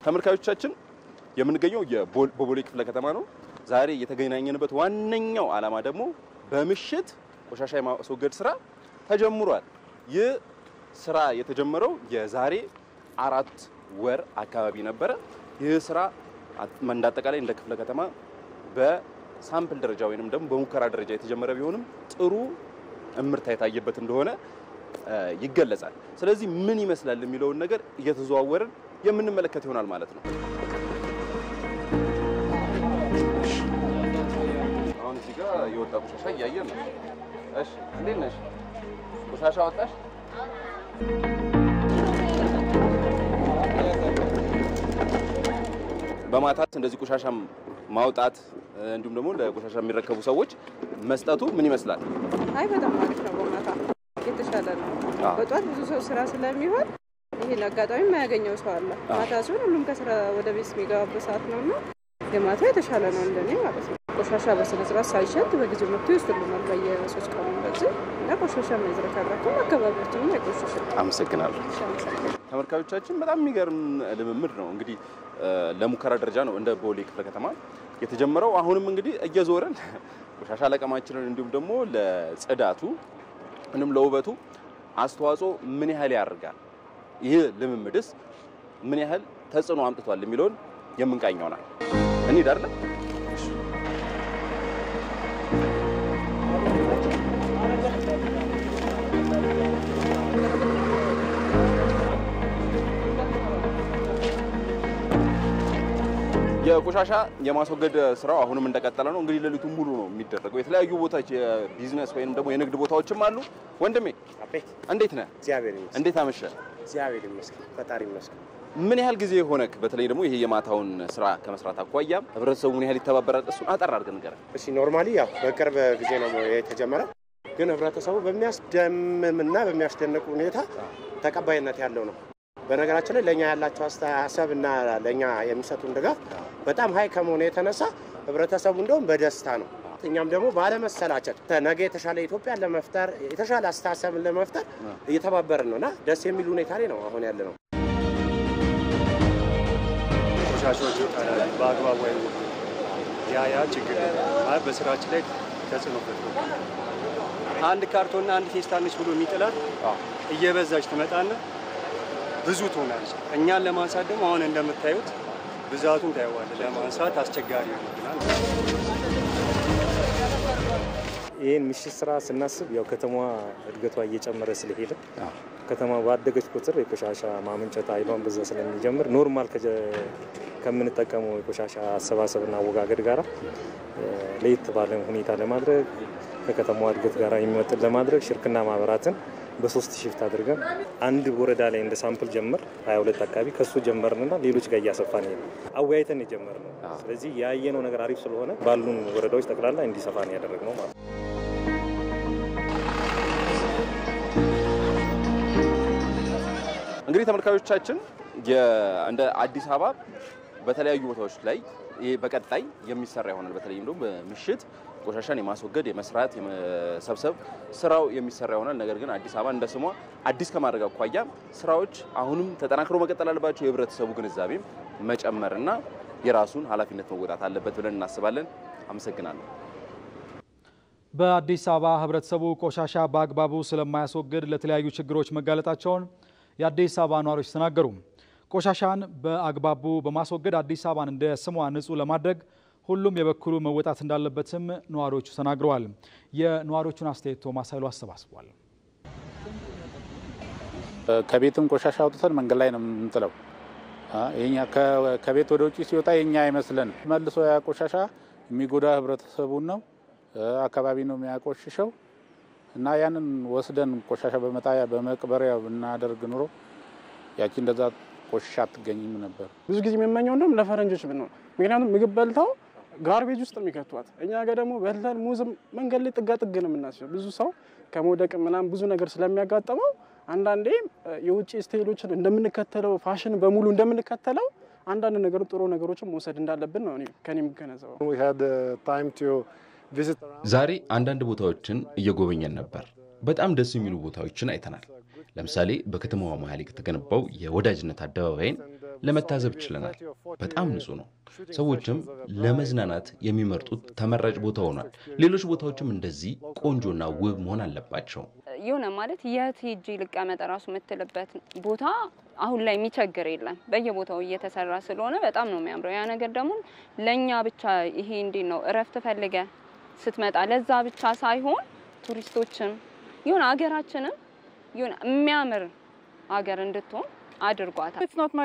ተመልካቾቻችን የምንገኘው የቦሌ ክፍለ ከተማ ነው። ዛሬ የተገናኘንበት ዋነኛው ዓላማ ደግሞ በምሽት ቆሻሻ የማስወገድ ስራ ተጀምሯል። ይህ ስራ የተጀመረው የዛሬ አራት ወር አካባቢ ነበረ። ይህ ስራ እንዳጠቃላይ እንደ ክፍለ ከተማ በሳምፕል ደረጃ ወይንም ደግሞ በሙከራ ደረጃ የተጀመረ ቢሆንም ጥሩ እምርታ የታየበት እንደሆነ ይገለጻል። ስለዚህ ምን ይመስላል የሚለውን ነገር እየተዘዋወርን የምንመለከት ይሆናል ማለት ነው። አሁን እዚህ ጋር የወጣ ቆሻሻ እያየን ነው። እሺ፣ እንዴት ነሽ? ቆሻሻ ወጣሽ? በማታት እንደዚህ ቆሻሻ ማውጣት እንዲሁም ደግሞ ለቆሻሻ የሚረከቡ ሰዎች መስጠቱ ምን ይመስላል? አይ በጣም አሪፍ ነው። በማታ የተሻለ ነው። በጧት ብዙ ሰው ስራ ስለሚሆን ይህን አጋጣሚ የማያገኘው ሰው አለ። ማታ ሲሆን ሁሉም ከስራ ወደ ቤት የሚገባበት ሰዓት ነው እና የማታ የተሻለ ነው እንደኔ ማለት ነው። ቆሻሻ በስነ ስርዓት ሳይሸት በጊዜው መጥቶ ይወስዱልናል በየሶስት ቀኑ እንደዚህ እና ቆሻሻ ማይዝረከረኩም አካባቢያችንም አይቆሽሽም። አመሰግናለሁ። ተመልካቾቻችን በጣም የሚገርም ልምምድ ነው። እንግዲህ ለሙከራ ደረጃ ነው እንደ ቦሌ ክፍለ ከተማ የተጀመረው። አሁንም እንግዲህ እየዞረን ቆሻሻ ለቀማችንን እንዲሁም ደግሞ ለጽዳቱ እንዲሁም ለውበቱ አስተዋጽኦ ምን ያህል ያደርጋል፣ ይህ ልምምድስ ምን ያህል ተጽዕኖ አምጥቷል የሚለውን የምንቃኝ ይሆናል። እንሂድ አይደለ? የቆሻሻ የማስወገድ ስራው አሁንም እንደቀጠለ ነው። እንግዲህ ሌሊቱን ሙሉ ነው የሚደረገው። የተለያዩ ቦታዎች የቢዝነስ ወይም ደግሞ የንግድ ቦታዎችም አሉ። ወንድሜ እንዴት ነህ? እግዚአብሔር ይመስገን። እንዴት አመሸ? እግዚአብሔር ይመስገን። ፈጣሪ ይመስገን። ምን ያህል ጊዜ ሆነክ? በተለይ ደግሞ ይሄ የማታውን ስራ ከመስራት አኳያ ህብረተሰቡ ምን ያህል ይተባበራል? እሱን አጠር አድርገን ንገረን። እሺ፣ ኖርማሊ ያው በቅርብ ጊዜ ነው የተጀመረው፣ ግን ህብረተሰቡ በሚያስደምምና በሚያስደንቅ ሁኔታ ተቀባይነት ያለው ነው። በነገራችን ላይ ለእኛ ያላቸው አስተሳሰብ እና ለእኛ የሚሰጡን ድጋፍ በጣም ሀይ ከመሆኑ የተነሳ ህብረተሰቡ እንደውም በደስታ ነው። እኛም ደግሞ ባለመሰላቸት ነገ የተሻለ ኢትዮጵያን ለመፍጠር የተሻለ አስተሳሰብን ለመፍጠር እየተባበርን ነው እና ደስ የሚል ሁኔታ ላይ ነው አሁን ያለ ነው። ቆሻሻዎች ይጣላሉ በአግባቡ አይወጡም። ያ ያ ችግር ማለት በስራችን ላይ ተጽዕኖ ፈጥሯል። አንድ ካርቶንና አንድ ፌስታል ነች ብሎ የሚጥላት እየበዛች ትመጣና ብዙ ትሆናለች። እኛን ለማንሳት ደግሞ አሁን እንደምታዩት ብዛቱን ታየዋለህ። ለማንሳት አስቸጋሪ ይሆናል። ይህን ምሽት ስራ ስናስብ ያው ከተማዋ እድገቷ እየጨመረ ስለሄደ ከተማ ባደገች ቁጥር የቆሻሻ ማመንጨት ኃይሏን በዛ ስለሚጀምር ኖርማል ከምንጠቀመው የቆሻሻ አሰባሰብና አወጋገድ ጋር ለየት ባለ ሁኔታ ለማድረግ ከከተማዋ እድገት ጋር የሚመጥን ለማድረግ ሽርክና ማህበራትን በሶስት ሽፍት አድርገን አንድ ወረዳ ላይ እንደ ሳምፕል ጀምር 22 አካባቢ ከሱ ጀመርንና ሌሎች ጋር እያሰፋን ሄደ አወያይተን የጀመርነው። ስለዚህ ያየነው ነገር አሪፍ ስለሆነ ባሉን ወረዳዎች ጠቅላላ እንዲሰፋ ነው ያደረግነው ማለት ነው። እንግዲህ ተመልካቾቻችን እንደ አዲስ አበባ በተለያዩ ቦታዎች ላይ ይሄ በቀጣይ የሚሰራ ይሆናል። በተለይም ደግሞ በምሽት ቆሻሻን የማስወገድ የመስራት የመሰብሰብ ስራው የሚሰራ ይሆናል። ነገር ግን አዲስ አበባ እንደ ስሟ አዲስ ከማድረግ አኳያ ስራዎች አሁንም ተጠናክሮ መቀጠል አለባቸው። የህብረተሰቡ ግንዛቤም መጨመርና የራሱን ኃላፊነት መወጣት አለበት ብለን እናስባለን። አመሰግናለሁ። በአዲስ አበባ ህብረተሰቡ ቆሻሻ በአግባቡ ስለማያስወግድ ለተለያዩ ችግሮች መጋለጣቸውን የአዲስ አበባ ነዋሪዎች ተናገሩ። ቆሻሻን በአግባቡ በማስወገድ አዲስ አበባን እንደ ስሟ ንጹህ ለማድረግ ሁሉም የበኩሉ መወጣት እንዳለበትም ነዋሪዎቹ ተናግረዋል። የነዋሪዎቹን አስተያየት ቶማስ ኃይሉ አሰባስቧል። ከቤትም ቆሻሻ አውጥተን መንገድ ላይ ነው የምንጥለው። ከቤት ወደ ውጭ ሲወጣ የኛ አይመስለን። መልሶ ያ ቆሻሻ የሚጎዳ ህብረተሰቡን ነው አካባቢ ነው የሚያቆሽሸው እና ያንን ወስደን ቆሻሻ በመጣያ በመቅበሪያ ብናደርግ ኑሮ ያቺ እንደዛ ቆሻሻ አትገኝም ነበር። ብዙ ጊዜ የምመኘው እንደውም ለፈረንጆች ብንሆን፣ ምክንያቱም ምግብ በልተው ጋርቤጅ ውስጥ የሚከቷት እኛ ጋር ደግሞ በልተን ሙዝም መንገድ ላይ ጥጋ ጥግ ነው የምናስበው። ብዙ ሰው ከመውደቅ ምናምን ብዙ ነገር ስለሚያጋጥመው አንዳንዴ የውጭ ስታይሎችን እንደምንከተለው ፋሽን በሙሉ እንደምንከተለው አንዳንድ ነገር ጥሩ ነገሮችን መውሰድ እንዳለብን ነው ከኔ የምገነዘበው። ዛሬ አንዳንድ ቦታዎችን እየጎበኘን ነበር። በጣም ደስ የሚሉ ቦታዎችን አይተናል። ለምሳሌ በከተማዋ መሀል የተገነባው የወዳጅነት አደባባይን ለመታዘብ ችለናል። በጣም ንጹህ ነው። ሰዎችም ለመዝናናት የሚመርጡት ተመራጭ ቦታ ሆኗል። ሌሎች ቦታዎችም እንደዚህ ቆንጆና ውብ መሆን አለባቸው። የሆነ ማለት የት ሄጄ ልቀመጥ ራሱ የምትልበት ቦታ አሁን ላይ የሚቸግር የለም። በየቦታው እየተሰራ ስለሆነ በጣም ነው የሚያምረው። ያ ነገር ደግሞ ለእኛ ብቻ ይሄ እንዴት ነው እረፍት ፈልገ ስትመጣ ለዛ ብቻ ሳይሆን ቱሪስቶችም የሆነ ሀገራችንም የሆነ የሚያምር ሀገር እንድትሆን አድርጓታል።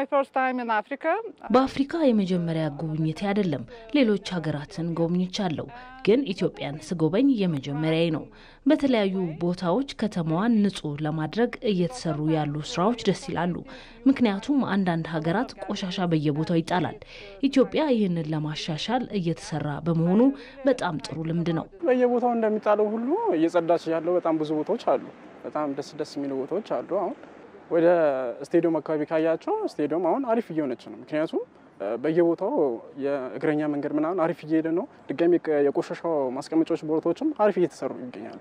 በአፍሪካ የመጀመሪያ ጉብኝቴ አይደለም። ሌሎች ሀገራትን ጎብኝቻለሁ፣ ግን ኢትዮጵያን ስጎበኝ የመጀመሪያዬ ነው። በተለያዩ ቦታዎች ከተማዋን ንጹህ ለማድረግ እየተሰሩ ያሉ ስራዎች ደስ ይላሉ። ምክንያቱም አንዳንድ ሀገራት ቆሻሻ በየቦታው ይጣላል። ኢትዮጵያ ይህንን ለማሻሻል እየተሰራ በመሆኑ በጣም ጥሩ ልምድ ነው። በየቦታው እንደሚጣለው ሁሉ እየጸዳች ያለው በጣም ብዙ ቦታዎች አሉ። በጣም ደስ ደስ የሚሉ ቦታዎች አሉ። አሁን ወደ ስቴዲየም አካባቢ ካያቸው ስቴዲየም አሁን አሪፍ እየሆነች ነው። ምክንያቱም በየቦታው የእግረኛ መንገድ ምናምን አሪፍ እየሄደ ነው። ድጋሚ የቆሻሻው ማስቀመጫዎች ቦታዎችም አሪፍ እየተሰሩ ይገኛሉ።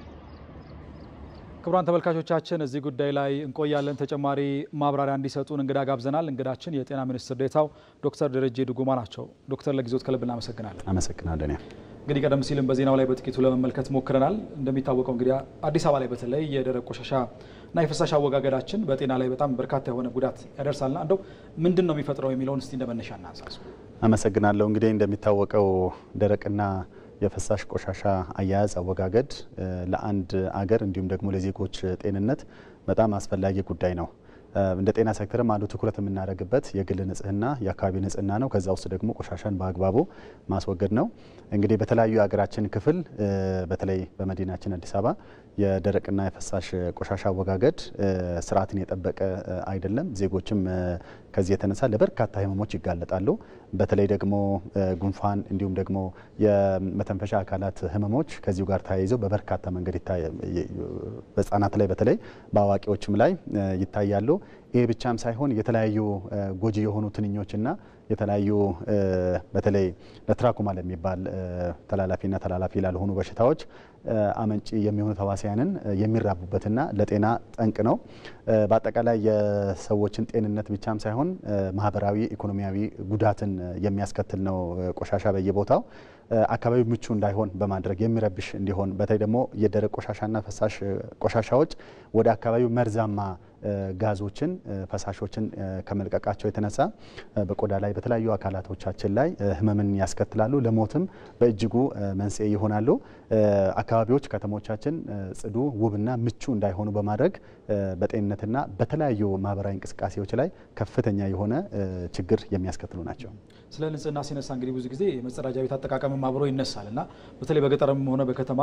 ክቡራን ተመልካቾቻችን እዚህ ጉዳይ ላይ እንቆያለን። ተጨማሪ ማብራሪያ እንዲሰጡን እንግዳ ጋብዘናል። እንግዳችን የጤና ሚኒስትር ዴኤታው ዶክተር ደረጀ ዱጉማ ናቸው። ዶክተር ለጊዜዎት ከልብ እናመሰግናለን። አመሰግናለን። እንግዲህ ቀደም ሲልም በዜናው ላይ በጥቂቱ ለመመልከት ሞክረናል። እንደሚታወቀው እንግዲህ አዲስ አበባ ላይ በተለይ የደረቅ ቆሻሻ እና የፍሳሽ አወጋገዳችን በጤና ላይ በጣም በርካታ የሆነ ጉዳት ያደርሳልና እንደው ምንድን ነው የሚፈጥረው የሚለውን እስቲ እንደመነሻ እናንሳሱ። አመሰግናለሁ። እንግዲህ እንደሚታወቀው ደረቅና የፍሳሽ ቆሻሻ አያያዝ አወጋገድ ለአንድ አገር እንዲሁም ደግሞ ለዜጎች ጤንነት በጣም አስፈላጊ ጉዳይ ነው። እንደ ጤና ሴክተርም አንዱ ትኩረት የምናደርግበት የግል ንጽህና፣ የአካባቢ ንጽህና ነው። ከዛ ውስጥ ደግሞ ቆሻሻን በአግባቡ ማስወገድ ነው። እንግዲህ በተለያዩ የሀገራችን ክፍል በተለይ በመዲናችን አዲስ አበባ የደረቅና የፈሳሽ ቆሻሻ አወጋገድ ስርዓትን የጠበቀ አይደለም። ዜጎችም ከዚህ የተነሳ ለበርካታ ህመሞች ይጋለጣሉ። በተለይ ደግሞ ጉንፋን እንዲሁም ደግሞ የመተንፈሻ አካላት ህመሞች ከዚሁ ጋር ተያይዘው በበርካታ መንገድ በህጻናት ላይ በተለይ በአዋቂዎችም ላይ ይታያሉ። ይህ ብቻም ሳይሆን የተለያዩ ጎጂ የሆኑ ትንኞችና የተለያዩ በተለይ ለትራኮማ ለሚባል ተላላፊና ተላላፊ ላልሆኑ በሽታዎች አመንጪ የሚሆኑ ተዋሲያንን የሚራቡበትና ለጤና ጠንቅ ነው። በአጠቃላይ የሰዎችን ጤንነት ብቻም ሳይሆን ማህበራዊ፣ ኢኮኖሚያዊ ጉዳትን የሚያስከትል ነው። ቆሻሻ በየቦታው አካባቢው ምቹ እንዳይሆን በማድረግ የሚረብሽ እንዲሆን በተለይ ደግሞ የደረቅ ቆሻሻና ፈሳሽ ቆሻሻዎች ወደ አካባቢው መርዛማ ጋዞችን ፈሳሾችን ከመልቀቃቸው የተነሳ በቆዳ ላይ በተለያዩ አካላቶቻችን ላይ ህመምን ያስከትላሉ። ለሞትም በእጅጉ መንስኤ ይሆናሉ። አካባቢዎች ከተሞቻችን ጽዱ፣ ውብና ምቹ እንዳይሆኑ በማድረግ በጤንነትና በተለያዩ ማህበራዊ እንቅስቃሴዎች ላይ ከፍተኛ የሆነ ችግር የሚያስከትሉ ናቸው። ስለ ንጽህና ሲነሳ እንግዲህ ብዙ ጊዜ የመጸዳጃ ቤት አጠቃቀምም አብሮ ይነሳል እና በተለይ በገጠርም ሆነ በከተማ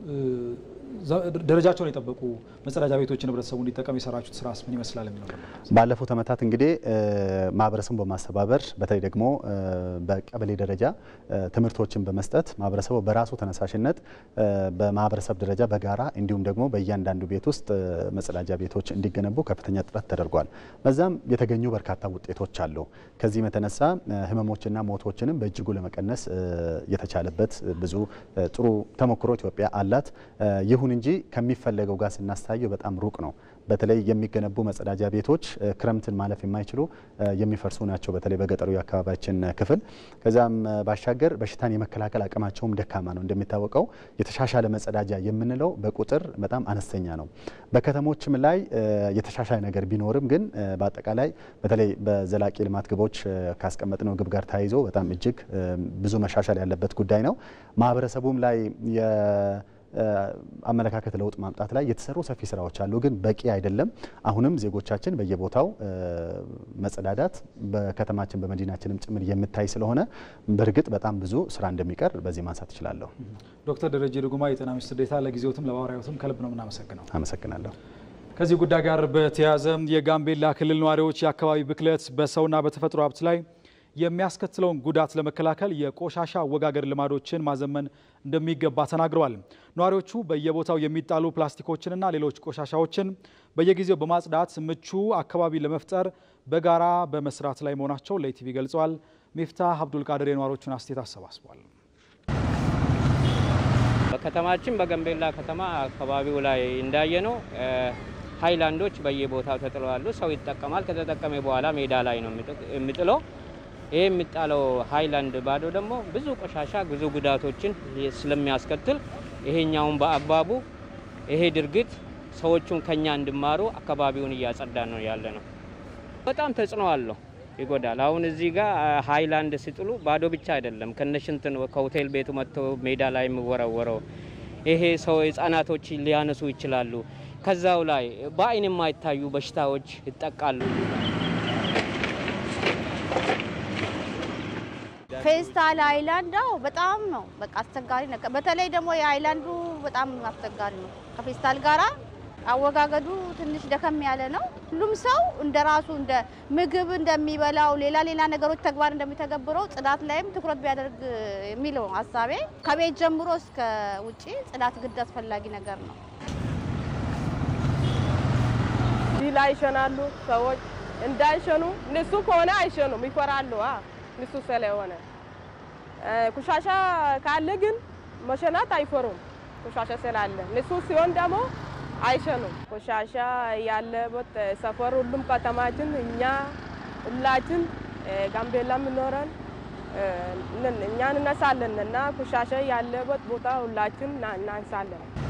ደረጃቸውን የጠበቁ መጸዳጃ ቤቶችን ህብረተሰቡ እንዲጠቀም የሰራችሁት ስራስ ምን ይመስላል የሚለው ባለፉት ዓመታት እንግዲህ ማህበረሰቡን በማስተባበር በተለይ ደግሞ በቀበሌ ደረጃ ትምህርቶችን በመስጠት ማህበረሰቡ በራሱ ተነሳሽነት በማህበረሰብ ደረጃ በጋራ እንዲሁም ደግሞ በእያንዳንዱ ቤት ውስጥ መጸዳጃ ቤቶች እንዲገነቡ ከፍተኛ ጥረት ተደርጓል። በዛም የተገኙ በርካታ ውጤቶች አሉ። ከዚህም የተነሳ ህመሞችና ሞቶችንም በእጅጉ ለመቀነስ የተቻለበት ብዙ ጥሩ ተሞክሮ ኢትዮጵያ አላት። ይሁን እንጂ ከሚፈለገው ጋር ስናስተያየው በጣም ሩቅ ነው። በተለይ የሚገነቡ መጸዳጃ ቤቶች ክረምትን ማለፍ የማይችሉ የሚፈርሱ ናቸው። በተለይ በገጠሩ የአካባቢያችን ክፍል ከዚያም ባሻገር በሽታን የመከላከል አቅማቸውም ደካማ ነው። እንደሚታወቀው የተሻሻለ መጸዳጃ የምንለው በቁጥር በጣም አነስተኛ ነው። በከተሞችም ላይ የተሻሻለ ነገር ቢኖርም ግን በአጠቃላይ በተለይ በዘላቂ ልማት ግቦች ካስቀመጥነው ግብ ጋር ተያይዞ በጣም እጅግ ብዙ መሻሻል ያለበት ጉዳይ ነው። ማህበረሰቡም ላይ አመለካከት ለውጥ ማምጣት ላይ የተሰሩ ሰፊ ስራዎች አሉ፣ ግን በቂ አይደለም። አሁንም ዜጎቻችን በየቦታው መጸዳዳት በከተማችን በመዲናችንም ጭምር የምታይ ስለሆነ በእርግጥ በጣም ብዙ ስራ እንደሚቀር በዚህ ማንሳት እችላለሁ። ዶክተር ደረጀ ዱጉማ የጤና ሚኒስትር ዴኤታ፣ ለጊዜዎትም ለማብራሪያዎትም ከልብ ነው የምናመሰግነው። አመሰግናለሁ። ከዚህ ጉዳይ ጋር በተያያዘ የጋምቤላ ክልል ነዋሪዎች የአካባቢ ብክለት በሰውና በተፈጥሮ ሀብት ላይ የሚያስከትለውን ጉዳት ለመከላከል የቆሻሻ አወጋገድ ልማዶችን ማዘመን እንደሚገባ ተናግረዋል። ነዋሪዎቹ በየቦታው የሚጣሉ ፕላስቲኮችንና ሌሎች ቆሻሻዎችን በየጊዜው በማጽዳት ምቹ አካባቢ ለመፍጠር በጋራ በመስራት ላይ መሆናቸው ለኢቲቪ ገልጸዋል። ሚፍታህ አብዱልቃድር የነዋሪዎቹን አስተያየት አሰባስቧል። በከተማችን በጋምቤላ ከተማ አካባቢው ላይ እንዳየ ነው ሀይላንዶች በየቦታው ተጥለዋሉ። ሰው ይጠቀማል። ከተጠቀመ በኋላ ሜዳ ላይ ነው የሚጥለው። ይህ የሚጣለው ሀይላንድ ባዶ ደግሞ ብዙ ቆሻሻ፣ ብዙ ጉዳቶችን ስለሚያስከትል ይሄኛውን በአግባቡ ይሄ ድርጊት ሰዎቹን ከኛ እንዲማሩ አካባቢውን እያጸዳ ነው ያለ ነው። በጣም ተጽዕኖ አለው፣ ይጎዳል። አሁን እዚህ ጋር ሀይላንድ ሲጥሉ ባዶ ብቻ አይደለም ከነሽንት ከሆቴል ቤቱ መጥቶ ሜዳ ላይ የሚወረወረው ይሄ ሰው ህጻናቶች ሊያነሱ ይችላሉ። ከዛው ላይ በአይን የማይታዩ በሽታዎች ይጠቃሉ። ፌስታል ሃይላንድ አዎ፣ በጣም ነው በቃ አስቸጋሪ ነገር። በተለይ ደግሞ የሃይላንዱ በጣም አስቸጋሪ ነው። ከፌስታል ጋራ አወጋገዱ ትንሽ ደከም ያለ ነው። ሁሉም ሰው እንደ ራሱ እንደ ምግብ እንደሚበላው ሌላ ሌላ ነገሮች ተግባር እንደሚተገብረው ጽዳት ላይም ትኩረት ቢያደርግ የሚለው ሀሳቤ። ከቤት ጀምሮ እስከ ውጭ ጽዳት ግድ አስፈላጊ ነገር ነው። እዚህ ላይ ይሸናሉ ሰዎች እንዳይሸኑ ንሱ ከሆነ አይሸኑም፣ ይፈራሉ። ንሱ ስለሆነ ቆሻሻ ካለ ግን መሸናት አይፈሩም። ቆሻሻ ስላለ ንሱ ሲሆን ደግሞ አይሸኑም። ቆሻሻ ያለበት ሰፈር ሁሉም ከተማችን እኛ ሁላችን ጋምቤላ የምኖረን እኛ እንነሳለን እና ቆሻሻ ያለበት ቦታ ሁላችን እናንሳለን።